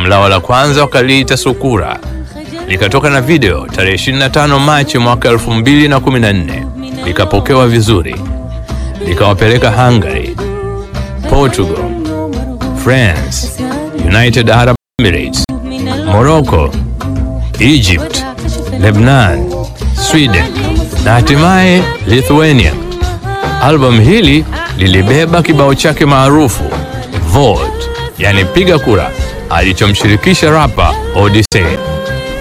Albamu lao la kwanza wakaliita Sukura, likatoka na video tarehe 25 Machi mwaka 2014, likapokewa vizuri, likawapeleka Hungary, Portugal, France, United Arab Emirates, Morocco, Egypt, Lebanon, Sweden na hatimaye Lithuania. Albamu hili lilibeba kibao chake maarufu Vote, yani piga kura, alichomshirikisha rapa Odyssey.